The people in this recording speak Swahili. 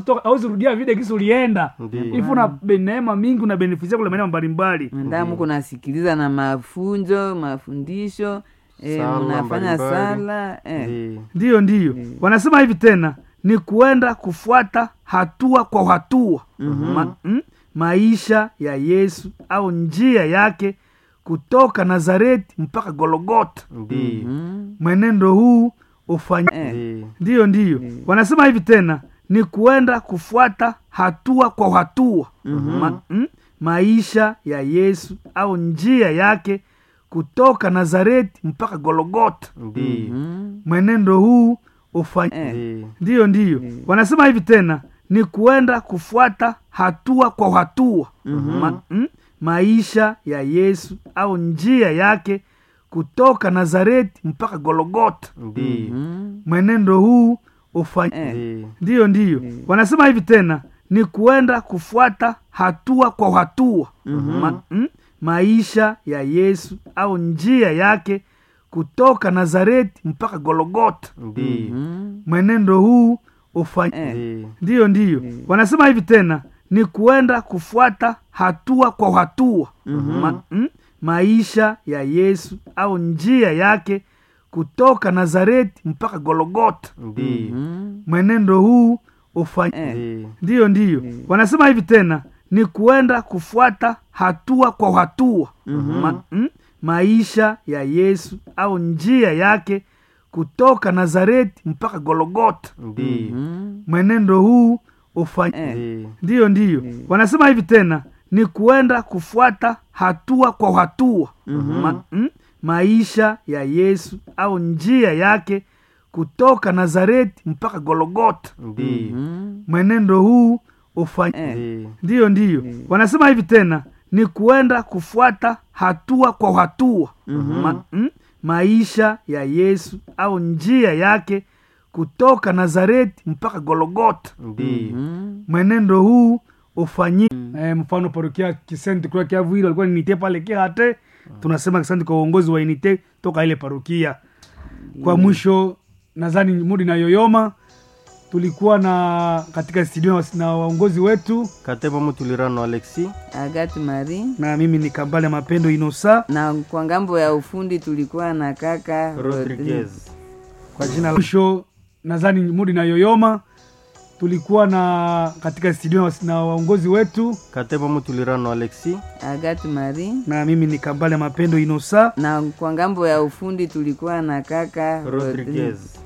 auzi rudia vile kisi ulienda Ndiyo. ifu na be- neema mingi una benefisia kule maeneo mbalimbali mandamu kunasikiliza na mafunzo mafundisho eh, Sala mnafanya mbalimbali. sala eh. Ndiyo. ndiyo ndiyo wanasema hivi tena ni kuenda kufuata hatua kwa hatua Ma, mm, maisha ya yesu au njia yake kutoka nazareti mpaka gologota Ndiyo. mwenendo huu ufany... Eh. Ndiyo. ndiyo ndiyo wanasema hivi tena ni kuenda kufuata hatua kwa hatua Ma, mm, maisha ya yesu au njia yake kutoka nazareti mpaka gologota Ndiyo. mwenendo huu ufany... Eh. Ndiyo. ndiyo ndiyo wanasema hivi tena ni kuenda kufuata hatua kwa hatua Ma, mm, maisha ya yesu au njia yake kutoka nazareti mpaka gologota Ndiyo. mwenendo huu ufany... Eh. Ndiyo. ndiyo ndiyo wanasema hivi tena ni kuenda kufuata hatua kwa hatua Ma, mm, maisha ya yesu au njia yake kutoka nazareti mpaka gologota Ndiyo. mwenendo huu ufany... Eh. Ndiyo. ndiyo ndiyo wanasema hivi tena ni kuenda kufuata hatua kwa hatua Ma, mm, maisha ya yesu au njia yake kutoka nazareti mpaka gologota Ndiyo. mwenendo huu ufany... Eh. Ndiyo. ndiyo ndiyo wanasema hivi tena ni kuenda kufuata hatua kwa hatua Ma, mm, maisha ya yesu au njia yake kutoka nazareti mpaka gologota Ndiyo. mwenendo huu ufany... Eh. Ndiyo. ndiyo ndiyo wanasema hivi tena ni kuenda kufuata hatua kwa hatua Ma, mm, maisha ya yesu au njia yake kutoka nazareti mpaka gologota Ndiyo. mwenendo huu ufany... Eh. Ndiyo. ndiyo ndiyo wanasema hivi tena ni kuenda kufuata hatua kwa hatua Ma, mm, maisha ya yesu au njia yake kutoka nazareti mpaka gologota Ndiyo. mwenendo huu ufanyi eh, mfano parokia kisenti kula kiavuili walikuwa ninite pale kihate tunasema kisenti kwa uongozi wa inite toka ile parokia kwa mwisho nadhani mudi na yoyoma tulikuwa na katika studio na- na waongozi wetu Katembo Mutulirano Alexi. agati mari na mimi ni kambale mapendo inosa na kwa ngambo ya ufundi tulikuwa na kaka Rodriguez. Rodriguez. kwa jina la mwisho nadhani mudi na yoyoma tulikuwa na katika studio na- na waongozi wetu Katembo Mutulirano Alexi. agati mari na mimi ni kambale mapendo inosa na kwa ngambo ya ufundi tulikuwa na kaka Rodriguez. Rodriguez.